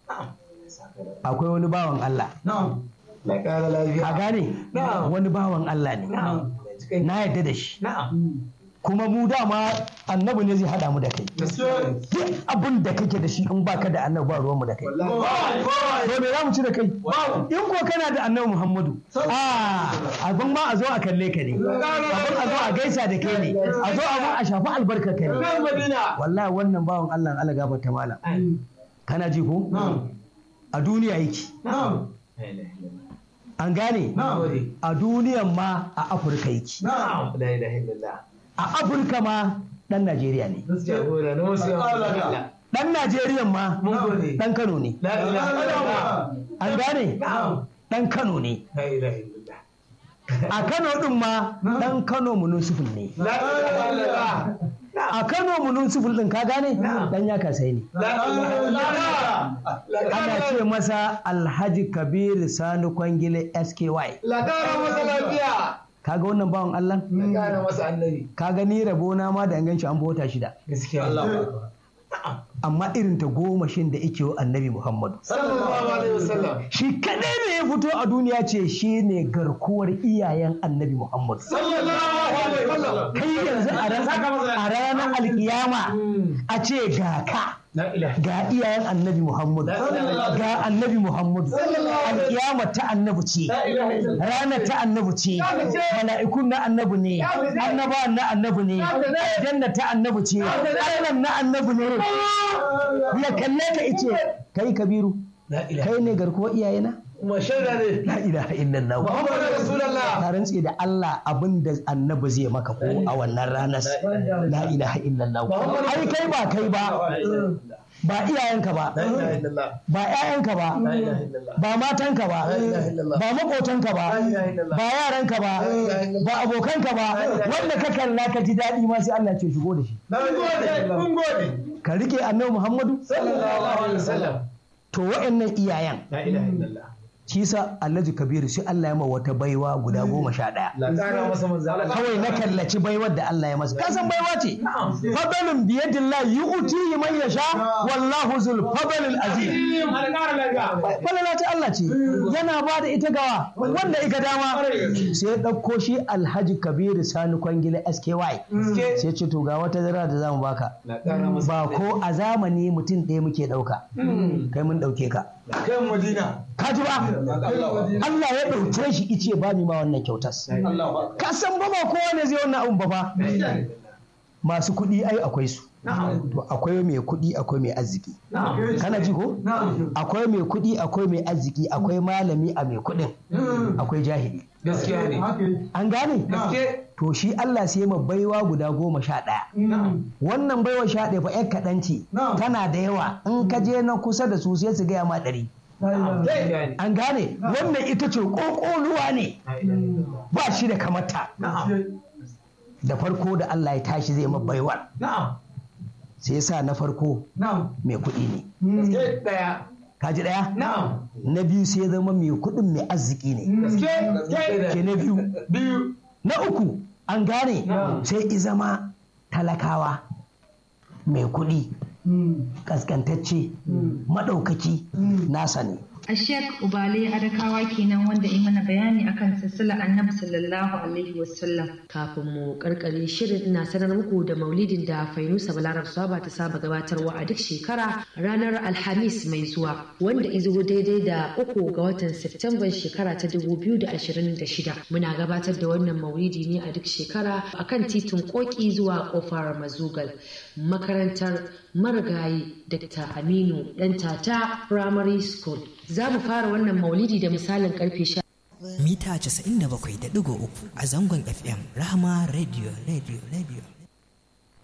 akwai wani bawan Allah Na ƙara lafiya. ka gane Na'am. wani bawan Allah ne na yadda da shi Na'am. kuma mu dama annabi ne zai haɗa mu da kai Gaskiya. duk abin da kake da shi in baka da annabi ba ruwanmu da kai to me za mu ci da kai in ko kana da annabi muhammadu a abin ma a zo a kalle ka ne abin a zo a gaisa da kai ne a zo abin a shafi albarka ka ne Kan Madina. wallahi wannan bawan allah allah gafarta malam kana ji ko a duniya yake Na'am. an gane Na'am. a duniyan ma a afirka yake Na'am. La ilaha illallah. a afirka ma dan najeriya ne Jagora na wasu Allah. dan najeriya ma Mun gode. dan kano ne La ilaha illallah. an gane Na'am. dan kano ne La ilaha illallah. a kano din ma dan kano mununsufin ne La ilaha illallah. a kano mununsufin din ka gane dan ya kasai ne La ilaha illallah. ana ce masa alhaji kabir sani kwangile sky La ƙara masa lafiya. kaga wannan bawan allah La ƙara masa annabi. kaga ni rabona ma da an ganci an bota shida Gaskiya. Allah. amma irin ta goma shin da ike wa annabi muhammadu Sallallahu alaihi wasallam. shi kadai ne ya fito a duniya ce shi ne garkuwar iyayen annabi muhammadu Sallallahu alaihi wasallam. kai yanzu a ran- a ranar alkiyama a ce ga ka La ilaha ga iyayen annabi muhammadu ga annabi muhammadu alkiyama ta annabi ce ranar ta annabi ce mala'ikun na annabi ne annabawan na annabi ne aljanna ta annabi ce allah na annabi ne ya kalle ka ice kai kabiru La ilaha. kai ne garkuwar iyayena Kuma shaida ne. la ilaha illallah Muhammadu Rasulullah. ka rantse da Allah abin da annabi zai maka ko a wannan ranar la ilaha illallah ai kai ba kai ba ba iyayenka ba La ilaha illallah. ba ƴaƴanka ba La ilaha illallah. ba matanka ba La ilaha illallah. ba makotanka ba La ilaha illallah. ba yaranka ba La ilaha illallah. ba abokanka ba wanda ka kalla ka ji daɗi ma sai Allah ce shigo da shi Mun gode. Mun gode. ka rike annabi Muhammadu Sallallahu alaihi wasallam. to wa'annan iyayen La ilaha illallah. shi sa Alhaji Kabiru sai Allah ya ma wata baiwa guda goma sha ɗaya La ƙara masa manzo Allah. kawai na kallaci baiwar da Allah ya masa ka san baiwa ce fadalun biyadillah yu'tihi man yasha wallahu zul fadlil azim falala ta Allah ce yana ba da ita gawa wanda ika dama sai ya ɗauko shi Alhaji Kabiru Sani Kwangila SKY sai ce to ga wata zara da zamu baka La ƙara masa. ba ko a zamani mutum ɗaya muke ɗauka kai mun ɗauke ka Kan Madina. ka ji ba Allah ya ɗauke shi ice ba ni ma wannan kyautas Allah. ka san ba ba kowa ne zai wannan abun ba fa masu kuɗi ai akwai su to akwai mai kuɗi akwai mai arziki kana ji ko akwai mai kuɗi akwai mai arziki akwai malami a mai kuɗin akwai jahili Gaskiya ne. an gane Gaske. to shi Allah sai ma baiwa guda goma sha ɗaya wannan baiwa sha ɗaya fa ƴar kaɗan ce tana da yawa in ka je na kusa da su sai su gaya ma ɗari Gaskiya ne. an gane wannan ita ce ƙoƙoluwa ne La ilaha illallah. ba shi da kamata Na'am. da farko da Allah ya tashi zai ma baiwar Na'am. sai ya sa na farko Na'am. mai kuɗi ne Gaske ɗaya. kaji ɗaya Na'am. na biyu sai ya zama mai kuɗin mai arziki ne Gaske. ke na biyu Biyu. na uku an gane Na'am. sai i zama talakawa mai kuɗi kaskantacce maɗaukaki nasa ne A Sheikh Ubale Adakawa kenan wanda yi mana bayani akan silsilar Annabi sallallahu alaihi wasallam. Kafin mu karkare shirin na sanar muku da maulidin da Fainusa Balarab Saba ta saba gabatarwa a duk shekara ranar Alhamis mai zuwa wanda izo daidai da uku ga watan Septemban shekara ta 2026. Muna gabatar da wannan maulidi ne a duk shekara akan titin Koki zuwa kofar Mazugal. Makarantar marigayi Dr. Aminu Dantata Primary School. Za mu fara wannan maulidi da misalin karfe sha mita 97.3 a zangon FM Rahama Radio Radio Radio.